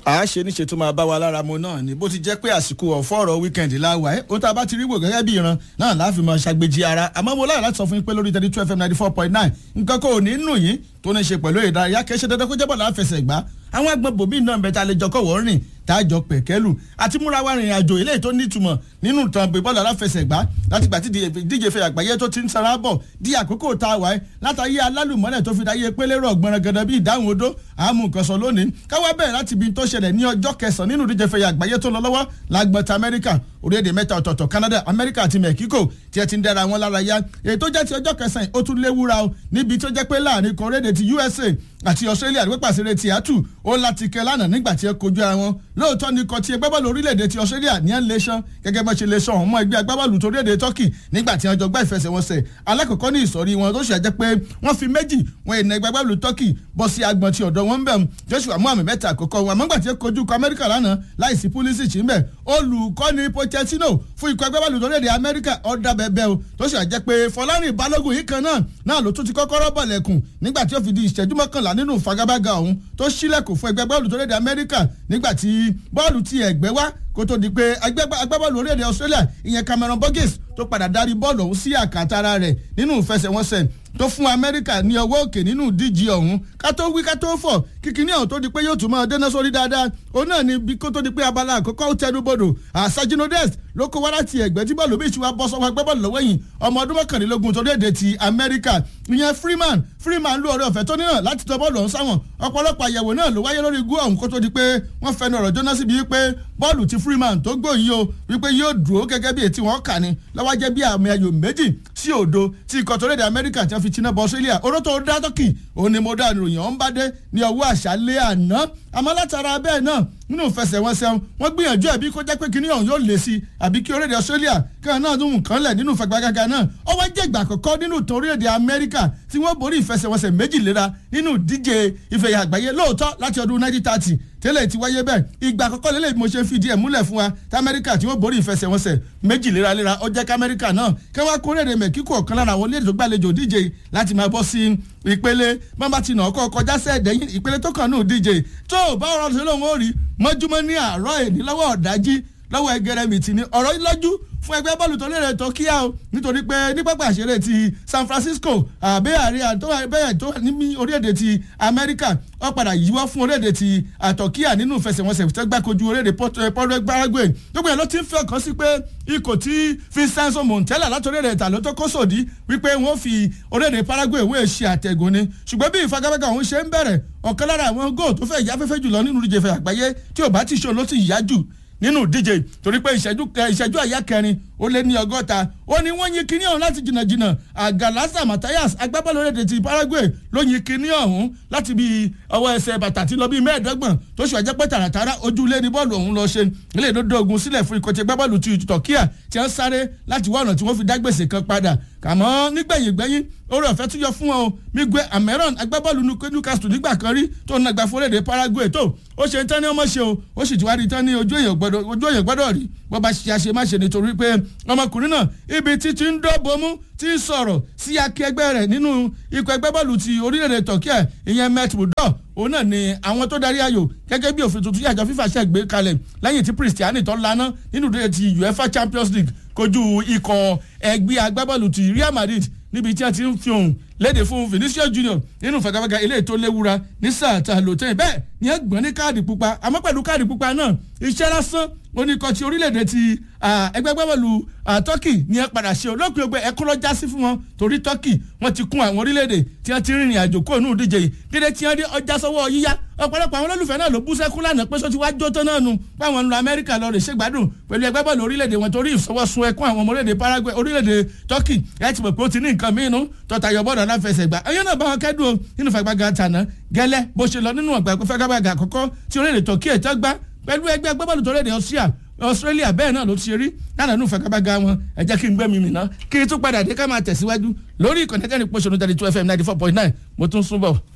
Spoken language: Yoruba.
a ṣe níṣe tó máa bá wa lára mu náà ni bó ti jẹ́ pé àsìkò ọ̀fọ́ọ̀rọ̀ wíkẹ́ndì láwa ẹ̀ ohun tá a bá ti rí wò gẹ́gẹ́ bí ìran náà láàfin máa ṣàgbéjì ara àmọ́ mo láyọ̀ láti sọ fún yín pé lórí thirty two fm ninety four point nine nǹkan kò ní nù yín tó ní ṣe pẹ̀lú ìdárayá kì í ṣe dandan kó jẹ́bọ̀ láfẹsẹ̀ gbá àwọn agbọn bòmí náà bẹ tá a lè jọ kọ̀wọ́ rìn tá a jọ pẹ̀kẹ́lù àti múra wa rìnrìn àjò eléyìí tó nítumọ̀ nínú ìtàn bọ́ọ̀lù aláfẹsẹ̀gbá láti gbà tí díje fẹ́ àgbáyé tó ti ń sara bọ̀ di àkókò tá a wà ẹ́ látàyé alálùmọ́lẹ̀ tó fi dáyé pélé rọ̀ gbọ̀nrangàdà bí ìdáhùn odó àmú nǹkan sọ lónìí káwá bẹ̀rẹ̀ láti ibi tó ṣẹlẹ̀ ní ọjọ́ kẹsàn-án nínú díje fẹ́ àgbáyé tó lọ lọ́wọ́ lágbọ̀tà amẹ́ríkà orílẹ̀-èdè mẹ́ta ọ̀tọ̀ọ̀tọ̀ canada amẹ́ríkà àti mexico tí ẹ ti ń dára wọn lára yá èyí tó jẹ́ ti ọjọ́ kẹsàn-án ó tún léwúra o níbi tó jẹ́ pé láàrin kan orílẹ̀-èdè ti usa àti australia ló pàṣẹ ti àtù ó láti kẹ lánàá nígbà tí ẹ kojú ara wọn lóòótọ́ ni kò tí ẹgbẹ́ bọ́ọ̀lù orílẹ̀-èdè ti australia ní ẹ̀ ń lè ṣan gẹ́gẹ́ bá ṣe lè ṣan ọmọ ẹgbẹ́ agbábọ́ọ̀lù tó orílẹ̀-èdè turkey nígbà tí wọ́n jọ gbá ìfẹsẹ̀wọnsẹ̀ alákọ̀ọ́kọ́ ní ìsọ̀rí wọn tó ṣe jẹ́ pé wọ́n fi méjì wọn ìnà ẹgbẹ́ agbábọ́ọ̀lù turkey bọ́ sí agbọ̀n ti ọ̀dọ̀ wọn bẹ̀ joshua muhammed mẹ́ta àkọ́kọ́ wọn àmọ́gbà tí ó kojú kọ amẹ́ríkà lánàá láìsí pulisic ń bẹ̀ olùkọ́ni pochettino fún ikọ̀ ẹgbẹ́ bọ́ọ̀lù orílẹ̀-èdè amẹ́ríkà ọ̀dà bẹ́ẹ̀ o tó ṣe jẹ́ pé fọlárìn balógun yìí kan náà náà ló tún ti kọ́kọ́rọ́ bọ̀lẹ̀kùn nígbà tí ó fi di ìṣẹ́jú mọ́kànlá nínú fagabaga ọ̀hún tó ṣílẹ̀kùn fún ẹgbẹ́ bọ́ọ̀lù orílẹ̀-èdè amẹ́ríkà nígbà tí bọ́ọ̀lù ti ẹ̀gbẹ́ wá kó tó di pé agbábọ́ọ̀lù orílẹ̀-èdè australia ìyẹn cameron burgess tó padà darí bọ́ọ̀lù ọ̀hún sí àkàtàrà rẹ̀ nínú ìfẹsẹ̀wọnsẹ̀ tó fún amẹ́ríkà ní ọwọ́ òkè nínú díje ọ̀hún ká tó wí ká tó fọ̀ kíkiní ọ̀hún tó di pé yóò tún máa dẹ́ná sórí dáadáa òun náà ni bí kó tó di pé abala àkọ́kọ́ ó tẹnu bodò àṣàjìnnodẹ́s ló kó wá láti ẹ̀gbẹ́ tí bọ́ọ̀lù bíi ìṣúwà bọ́ sọ́wọ́ agbábọ́ọ̀lù lọ́wọ́ yìí ọmọ ọdún mọ́kànlélógún torí èdè ti amẹ́ríkà ìyẹn freeman freeman ló ọ̀rẹ́ ọ̀fẹ́ tó níná láti tọ́ bọ́ọ̀lù ọ̀hún sáwọn ọ̀pọ̀lọpọ̀ àyẹ̀wò náà ló wáyé lórí igú ọ̀hún kó tó di pé wọ́n fẹnu ọ̀rọ̀ jóná síbi wípé bọ́ọ̀lù ti freeman tó gbò yìí o wípé yóò dúró gẹ́gẹ́ bí ètí wọn kà ní lọ́wọ́ jẹ́ bí àmì ayò méjì sí òdo tí ikọ̀ tó lédè amẹ́ríkà tí wọ́n fi tiná bọ́ australia oró tó dá tọ́kì òun ni mo dá ìròyìn ọ̀hún bá dé ní ọwọ́ àṣálẹ́ àná àmọ́ látara bẹ́ẹ̀ náà nínú ìfẹsẹ̀wọnsẹ̀ wọ́n gbìyànjú ẹ̀bí kó jẹ́ pé kíní ọ̀hún yóò lè sí àbí kí orílẹ̀-èdè australia kan náà tún nǹkan lẹ̀ nínú ìfagbágaga náà ó wá jẹ́ ìgbà àkọ́kọ́ nínú ìtàn orílẹ̀-èdè amẹ́ríkà tí wọ́n borí ìfẹsẹ̀wọnsẹ̀ méjì léra nínú ìdíje ìfẹ̀yà àgbáyé lóòótọ́ láti ọdún 1930 tẹ́lẹ̀ ti wáyé bẹ́ẹ̀ ìgbà àkọ́kọ́ lélẹ̀ mo ṣe fìdí ẹ̀ múlẹ̀ fún wa tí amẹ́ríkà tí wọ́n borí ìfẹsẹ̀wọnsẹ̀ méjì léraléra ó jẹ́ kámẹ́ríkà náà kẹwàá kórèrè mẹ́kíkò ọ̀kan lára àwọn orílẹ̀-èdè tó gbàlejò díje láti máa bọ́ sí ìpele bọ́n ti nà ọkọ̀ kọjá sẹ́ẹ̀dẹ́yìn ìpele tó kàn ní díje tó bá ọ̀rọ̀ ṣe lóun ó rí mọ́júmọ́ ní àárọ̀ èdè lọ́wọ́ ọ̀dájí lọ́wọ́ ẹgẹrẹmìtì ni ọ̀rọ̀ lọ́jú fún ẹgbẹ́ bọ́ọ̀lù tó lérè tó kíá o nítorí pé ní pápá àṣẹrẹ ti san francisco àbẹ́ àríyá tó bẹ́ẹ̀ tó ní orílẹ̀-èdè ti amẹ́ríkà ó padà yíwọ́ fún orílẹ̀-èdè ti àtọ̀kíà nínú ìfẹsẹ̀wọnsẹ̀ tó gbàkojú orílẹ̀-èdè pọ́lọ́ paraguay gbogbo ẹ̀ ló ti ń fẹ́ kàn sí pé ikọ̀ tí vincenzo montella láti orílẹ̀-èdè ìtàló tó kó sòdí wípé wọ́n fi orílẹ̀-èdè paraguay wọ́n ṣe àtẹ̀gùn ni ṣùgbọ́n bí ìfagagbága òun ṣe ń bẹ̀rẹ̀ ọ̀kan lára àwọn góò tó fẹ́ ìyáfẹ́fẹ́ jùlọ nínú ìdíje ìfẹ́ àgbáyé tí ò bá ti ṣe ló sì yá jù nínú díje torí pé ìṣẹ́jú ìṣẹ́jú àyá kẹrin ó lé ní ọgọ́ta ó ní wọ́n yin kinní ọ̀hún láti jìnnàjìnnà àgàlásà matthias agbábọ́ọ̀lù orílẹ̀-èdè ti paraguay ló yin kinní ọ̀hún láti bí ọwọ́ ẹsẹ̀ bàtà tí lọ bí mẹ́ẹ̀ẹ́dọ́gbọ̀n tó ṣe àjẹpẹ́ tààràtàrà ojú ilé ní bọ́ọ̀lù ọ̀hún lọ ṣe ilé ìdódó ogun sílẹ̀ fún ikọ̀ tí agbábọ́ọ̀lù ti tọ̀kíà tí wọ́n sáré láti wá ọ̀nà tí wọ́n fi dá gbèsè kan padà kàmọ́ nígbẹ̀yìn gbẹ̀yìn orí ọ̀fẹ́ tún yọ fún wọn o miguel ameron agbábọ́ọ̀lù newcastle nígbà kan rí tó ń nàgbà fún orílẹ̀-èdè paraguay tó ó ṣe tán ní ọmọ ṣe o ó sì ti wá rí tán ní ojú èèyàn gbọ́dọ̀ rí bó bá ṣe àṣemáṣe nítorí pé ọmọkùnrin náà ibi títí ń dọ́bọmú tí ń sọ̀rọ̀ sí akẹgbẹ́ rẹ̀ nínú ikọ̀ ẹgbẹ́ bọ́ọ̀lù ti orílẹ̀-èdè turkey ìyẹn met budọ òun náà ni àwọn tó darí ayò gẹ́gẹ́ bí òfin tuntun yàjọ fífa ṣe gbé kalẹ̀ lẹ́yìn tí christiani tó lana nínú ti uefa champions league kojú ikọ̀ ẹgbẹ́ agbábọ́ọ̀lù ti real madrid níbi tí a ti ń fi ohun léde fún vinicius junior nínú fagafaga ilé ètò léwura ní sáà tá a lò tẹ́yìn bẹ́ẹ̀ ni ẹ gbọ́n ní káàdì pupa àmọ́ pẹ̀lú káàdì pupa náà iṣẹ́ lásán oníkọ̀ ti orílẹ̀-èdè ti ẹgbẹ́ gbẹ́bọ̀lù turkey ni ẹ padà ṣe olóòpin ọgbẹ́ ẹkún lọ jásí fún wọn torí turkey wọ́n ti kún àwọn orílẹ̀-èdè tí wọ́n ti rìnrìn àjò kó nù díje yìí dídé tí wọ́n dé ọjà sọ́wọ́ yíyá ọ̀pọ̀lọpọ̀ àwọn olólùfẹ́ náà ló bú sẹ́kún lánàá pé sọ́tí wá jó tán náà nu báwọn ń lọ amẹ́ríkà lọ rè ṣègbádùn pẹ̀lú ẹgbẹ́ bọ́ọ̀lù orílẹ̀-èdè wọn torí ìfọwọ́sùn ẹkún àwọn ọmọ orílẹ̀-èdè paraguay orílẹ̀-èdè turkey ẹ ti mọ̀ pé ó ti ní nǹkan mìíràn tọ́tayọ̀ bọ́ọ̀lù aláfẹsẹ̀gbá ẹ̀yọ́ náà bá wọn kẹ́dùn nínú fagbága tàná gẹ́lẹ́ bó ṣe lọ nínú ọ̀gbà fagbága àkọ́kọ́ tí orílẹ̀-èdè turkey ẹ̀ tẹ́ gbá pẹ̀lú ẹgbẹ́ agbábọ́ọ̀lù tó rẹ̀ Austria Australia bẹ́ẹ̀ náà ló ti ṣe rí lánàá nù fagabaga wọn ẹ jẹ́ kí n gbẹ́ mi mìíràn kí n tún padà dé ká máa tẹ̀síwájú lórí ìkànnì tẹ́lẹ̀ pọ̀ṣọ́nù thirty two FM ninety four point nine mo tún sún bọ̀.